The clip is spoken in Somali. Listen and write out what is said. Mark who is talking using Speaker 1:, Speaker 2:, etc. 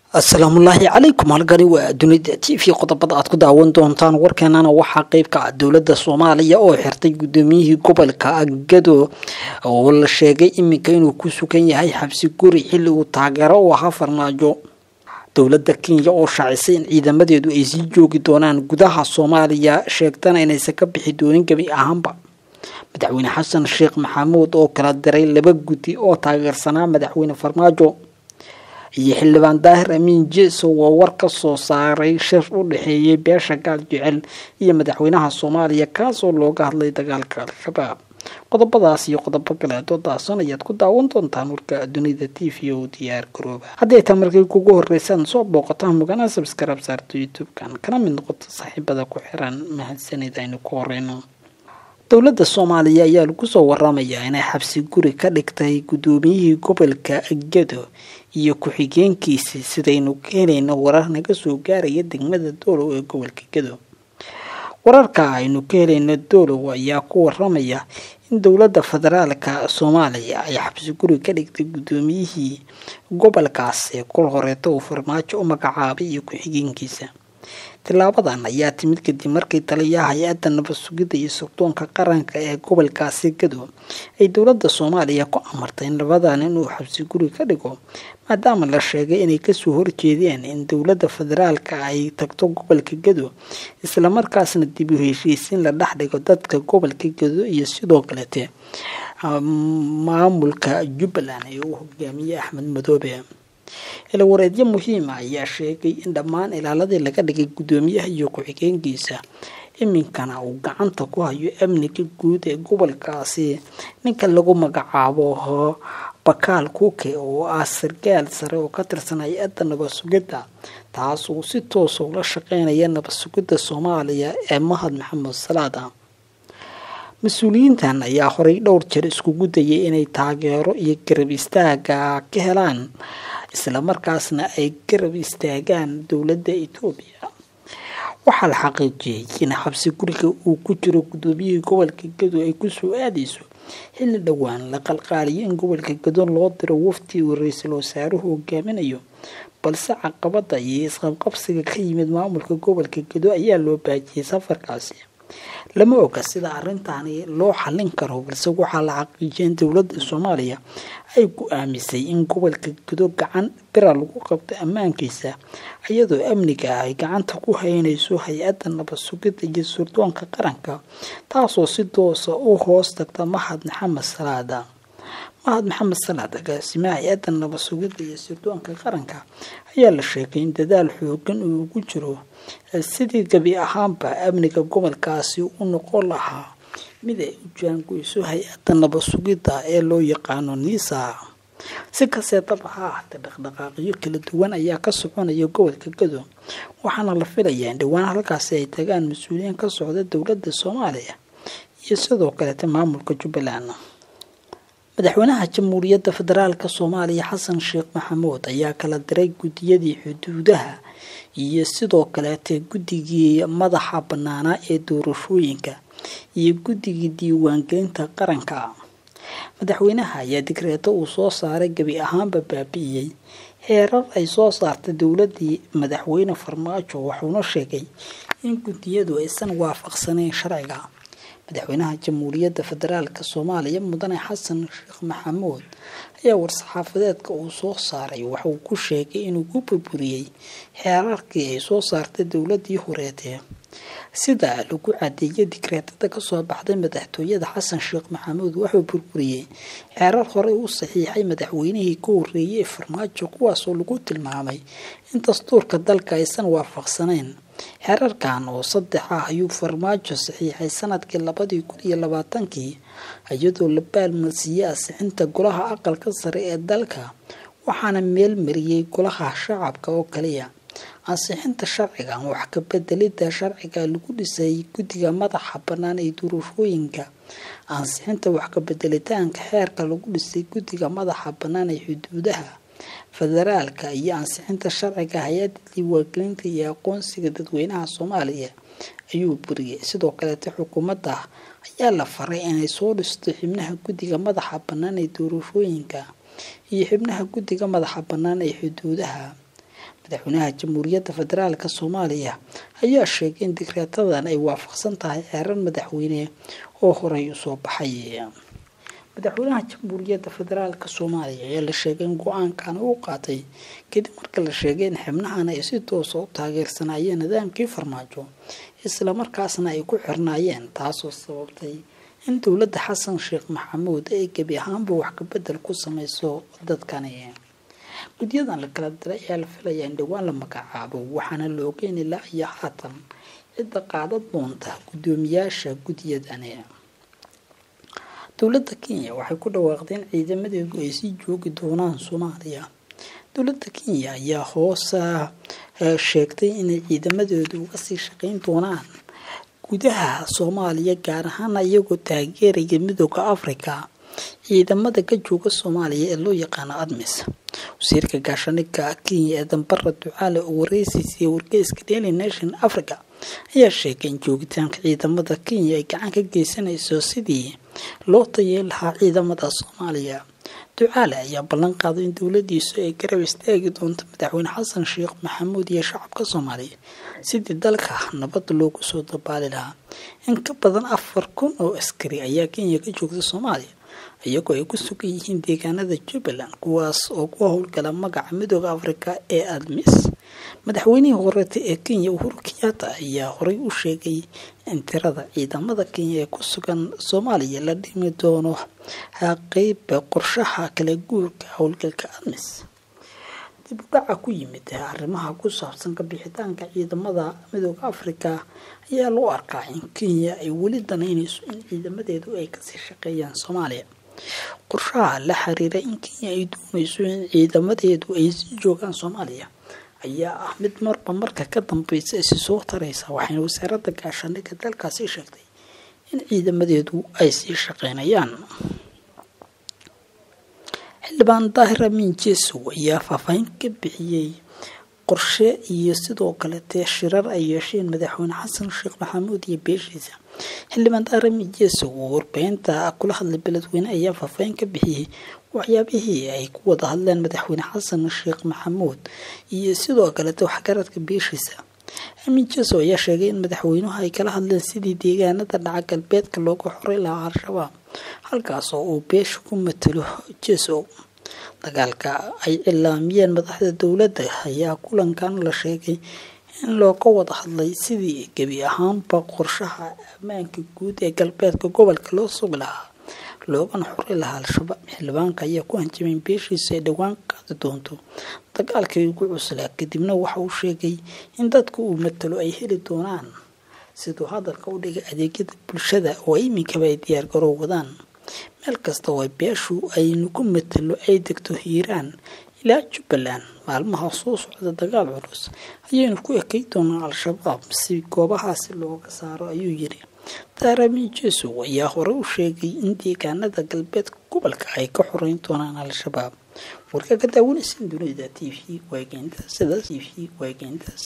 Speaker 1: asalaamullaahi calaykum halkani waa dunida t v qodobada aad ku daawan doontaan warkeenana waxaa qeybka ah dowladda soomaaliya oo xirtay gudoomiyihii gobolka gado oo la sheegay iminka inuu ku sugan yahay xabsi guri xilli uu taageero u ahaa farmaajo dowladda kenya oo shaacisay in ciidamadeedu ay sii joogi doonaan gudaha soomaaliya sheegtana inaysan ka bixi doonin gebi ahaanba madaxweyne xasan sheekh maxamuud oo kala diray laba guddi oo taageersanaa madaxweyne farmaajo iyo xildhibaan daahir amiin jeso waa war ka soo saaray shir u dhexeeyay beesha gaal jecel iyo madaxweynaha soomaaliya kaasoo looga hadlay dagaalka al-shabaab qodobadaas iyo qodobo kaleeto daasan ayaad ku daawan doontaan warka dunida t v oo diyaar garooba hadday taa markay kugu horeysaan soo booqataan mugana sabskarab saarto youtube-kan kana mid noqoto saaxiibada ku xiran mahadsanid aynu ku horeyno dowladda soomaaliya ayaa lagu soo waramayaa inay xabsi guri ka dhigtay gudoomiyihii gobolka gado iyo ku-xigeenkiisii sidaynu ka helayno warar naga soo gaaraya degmada doolow ee gobolka gado wararka aynu ka helayno doolow ayaa ku waramaya in dowladda federaalka soomaaliya ay xabsi guri ka dhigtay gudoomiyihii gobolkaas ee kol horeeto uu farmaajo u magacaabay iyo ku-xigeenkiisa tilaabadan ayaa timid kadib markii taliyaha hay-adda nabad sugidda iyo sirdoonka qaranka ee gobolkaasi gado ay dowladda soomaaliya ku amartay in labadan inuu xabsi guri ka dhigo maadaama la sheegay inay kasoo horjeedeen in dowladda federaalka ay tagto gobolka gado islamarkaasna dib u heshiisiin la dhex dhigo dadka gobolka gado iyo sidoo kalete maamulka jubbaland ee uu hogaamiyey axmed madoobe ilawareedyo muhiima ayaa sheegay in dhammaan ilaaladii laga dhigay guddoomiyaha iyo ku-xigeenkiisa iminkana uu gacanta ku hayo amniga guud ee gobolkaasi ninka lagu magacaabo bakaal kuuke oo ah sarkaal sare oo ka tirsan hay-adda nabad sugidda taas uu si toosa ula shaqeynaya nabad sugidda soomaaliya ee mahad maxamed salaada mas-uuliyiintan ayaa horey dhowr jeer iskugu dayay inay taageero iyo garab istaaga ka helaan islamarkaasna ay garab istaagaan dowladda etoobiya waxaa la xaqiijiyey in xabsi guriga uu ku jiro gudoomiyihii gobolka gado ay kusoo aadayso xilli dhowaan la qalqaaliyo in gobolka gado loo diro wafti uu ra-iisul wasaaruhu hogaaminayo balse caqabada iyo isqabqabsiga ka yimid maamulka gobolka gado ayaa loo baajiyey safarkaasi lama oga sida arrintaani loo xallin karo balse waxaa la xaqiijiyay in dowladda soomaaliya ay go-aamisay in gobolka gado gacan bira lagu qabto ammaankiisa iyadoo amniga ah ay gacanta ku haynayso hay-adda nabad sugidda iyo sirdoonka qaranka taasoo si doosa u hoos tagta mahad maxamed salaada mahad maxamed salaad agaasimaha hay-adda nabad sugidda iyo sirdoonka qaranka ayaa la sheegay in dadaal xoogan uu ugu jiro sidii gebi ahaanba amniga gobolkaasi u noqon lahaa mid ay u jaangoyso hay-adda nabad sugidda ee loo yaqaano niisa si kastee daba ha ahaatee dhaqdhaqaaqyo kala duwan ayaa ka soconaya gobolka gado waxaana la filayaa in dhowaan halkaasi ay tagaan mas-uuliyiin ka socda dowladda soomaaliya iyo sidoo kaleeta maamulka jubbaland madaxweynaha jamhuuriyadda federaalk soomaaliya xasan sheekh maxamuud ayaa kala diray guddiyadii xuduudaha iyo sidoo kaleete guddigii madaxa bannaanaa ee doorashooyinka iyo guddigii diiwaangelinta qaranka madaxweynaha ayaa digreeto uu soo saaray gebi ahaanba baabi'iyey heerar ay soo saartay dowladii madaxweyne farmaajo wuxuuna sheegay in guddiyadu aysan waafaqsanayn sharciga madaxweynaha jamhuuriyadda federaalk soomaaliya mudane xasan sheekh maxamuud ayaa war-saxaafadeedka uu soo saaray waxauu ku sheegay inuu ku burburiyey xeerarkii ay soo saartay dowladii horeetee sida lagu cadeeyay digreetada kasoo baxday madaxtooyada xasan sheekh maxamuud wuxuu burburiyey xeerar horey u saxiixay madaxweynihii ka horeeyay ee farmaajo kuwaasoo lagu tilmaamay in dastuurka dalka aysan waafaqsanayn xeerarkan oo saddex ah ayuu farmaajo saxiixay sanadkii labadii kun iyo labaatankii iyadoo la baalmarsiiyey asixinta golaha aqalka sare ee dalka waxaana meel mariyey golaha shacabka oo kaliya ansixinta sharcigan wax ka bedelida sharciga lagu dhisay guddiga madaxa bannaan ee doorashooyinka ansixinta wax ka bedelitaanka xeerka lagu dhisay guddiga madaxa bannaan ee xuduudaha federaalka iyo ansixinta sharciga hay-adda diiwaangelinta iyo aqoonsiga dadweynaha soomaaliya ayuu buriyey sidoo kaleete xukuumadda ayaa la faray inay soo dhisto xibnaha guddiga madaxa bannaan ee doorashooyinka iyo xibnaha guddiga madaxa bannaan ee xuduudaha madaxweynaha jamhuuriyadda federaalk soomaaliya ayaa sheegay in digreetadan ay waafaqsan tahay xeerar madaxweyne oo horey usoo baxay madaxweynaha jamhuuriyadda federaalk soomaaliya ayaa la sheegay in go-aankan uu qaatay kadib marka la sheegay in xibnahan ay si toosa u taageersanayeen nidaamkii farmaajo islamarkaasna ay ku xirnaayeen taasoo sababtay in dowladda xasan sheekh maxamuud ay gebi ahaanba wax kabedel ku sameyso dadkani gudyadan la kala diray ayaa la filayaa in dhowaan la magacaabo waxaana la ogeyn ilaa iyo haatan cidda qaadad doonta guddoomiyaasha gudyadani dowladda kenya waxay ku dhawaaqday in ciidamadeedu ay sii joogi doonaan soomaaliya dowladda kenya ayaa hoosa sheegtay inay ciidamadeedu uga sii shaqeyn doonaan gudaha soomaaliya gaar ahaana iyagoo taageeraya midooda africa ciidamada ka jooga soomaaliya ee loo yaqaano admis wasiirka gaashanika kenya ee dambara ducaale oo wareysiisay wargeyska daily nation africa ayaa sheegay in joogitaanka ciidamada kenya ay gacan ka geysanayso sidii loo tayeen lahaa ciidamada soomaaliya ducaale ayaa ballan qaaday in dowladiisu ay garab istaagi doonto madaxweyne xasan sheekh maxamuud iyo shacabka soomaaliya sidii dalka nabad loogu soo dabaali lahaa in ka badan afar kun oo askari ayaa kenya ka joogta soomaaliya iyagoo ay ku sugan yihiin deegaanada jubbaland kuwaas oo ku howlgala magaca midooda africa ee admis madaxweynihii horeeta ee kenya uhuru kenyatta ayaa horey u sheegay in tirada ciidamada kenya ee ku sugan soomaaliya la dhimi doono qeyba qorshaha kala guurka howlgalka admis dib u dhaca ku yimid arrimaha ku saabsan kabixitaanka ciidamada midooda africa ayaa loo arkaa in kenya ay weli danaynayso in ciidamadeedu ay kasii shaqeeyaan soomaaliya qorshaha la xiriira in kenya ay doonayso in ciidamadeedu ay sii joogaan soomaaliya ayaa ah mid marba marka ka dambeysa isi soo taraysa waxayna wasaaradda gaashaandhigga dalkaasi sheegtay in ciidamadeedu ay sii shaqeynayaan xildhibaan daahir amiin jeesow ayaa faahfaahin ka bixiyey qorshe iyo sidoo kaletee shirar ay yeesheen madaxweyne xasan sheekh maxamuud iyo beeshiisa xildhibaan daahir amiin jeesow oo warbaahinta kula hadlay beledweyne ayaa faahfaahin ka bixiyey waxyaabihii ay ku wada hadleen madaxweyne xasan sheekh maxamuud iyo sidoo kalete waxgaradka beeshiisa amiin jeesow ayaa sheegay in madaxweynuhu ay kala hadleen sidii deegaanada dhaca galbeedka looga xoray lahaa al-shabaab halkaas oo uu beesha ku matalo jeesow dagaalka ay cilaamiyeen madaxda dowladda ayaa kulankan la sheegay in looga wada hadlay sidii gebi ahaanba qorshaha ammaanka guud ee galbeedka gobolka loo sugi lahaa loogana xori lahaa al-shabaab xildhibaanka ayaa ku hanjamay in beeshiisa ay dhowaan qaadi doonto dagaalkii ugu cuslaa kadibna waxa uu sheegay in dadka uu matalo ay heli doonaan siduu hadalka u dhigay adeegyada bulshada oo iminkaba ay diyaargarow wadaan meel kasta oo beeshu aynu ku matalo ay degto hiiraan ilaa jubbaland maalmaha soo socda dagaal culus ayaynu ku ekay doonaa al-shabaab si goobahaasi looga saaro ayuu yiri daarami jeesow ayaa hore u sheegay in deegaanada galbeedka gobolka ay ka xoreyn doonaan al-shabaab warka ka daawanaysan dunida t v waageynta sidaas t v waageyntaas